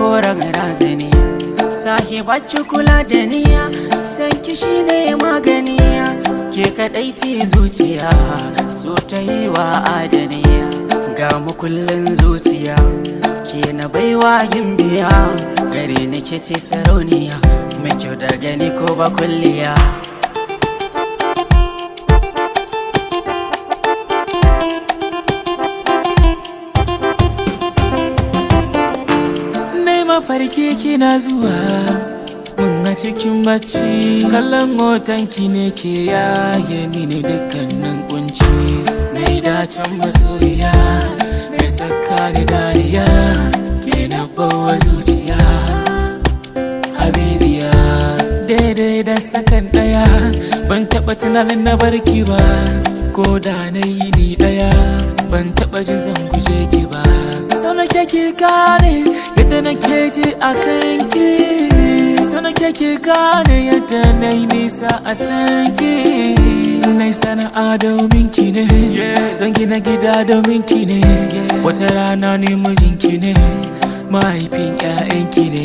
koren razani sahibacci kula da niya san ki shine magani ke kadai ce zuciya so ta yi wa adaniya ga makullin zuciya ke na baiwa yin biya gare ni ke ce sarauniya mai kyau da gani ko ba kulliya Nai mafarki kina zuwa mun a cikin bacci kallon hotonki ne ke yaye mini dukkanin kunci na yi dacen masoyiya mai saka ni dariya ke na bawa zuciya habibiya daidai da sakan daya ban taba tunanin na barki ba ko da na yi ni daya ban taba jin zan guje ki ba sau na ki gane yadda na ke ji a kanki sau na ki gane yadda na yi nisa a sanki na yi sana'a domin ki ne zan gina gida domin ki ne wata rana ne mijinki ne mahaifin 'ya'yanki ne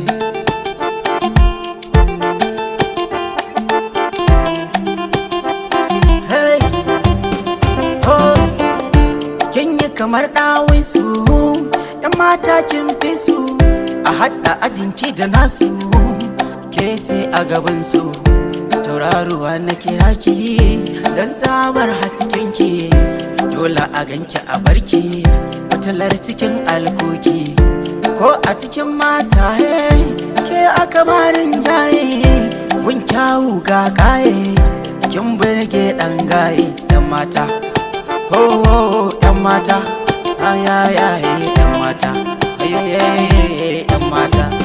Hey, oh, kin yi kamar ɗawin su, ‘yan mata kin fi su, a haɗa ajinki da nasu, ke ce a gaban su. Tauraruwa na kira ki, don samar haskenki, dole a ganki a barki, fitilar cikin alkoki. Ko a cikin mata, hey, ke aka marin jaye, gun kyawu ga kaye. kin burge dan gaye yan mata ho ho ho yan mata ayayaye yan mata ayayaye yan mata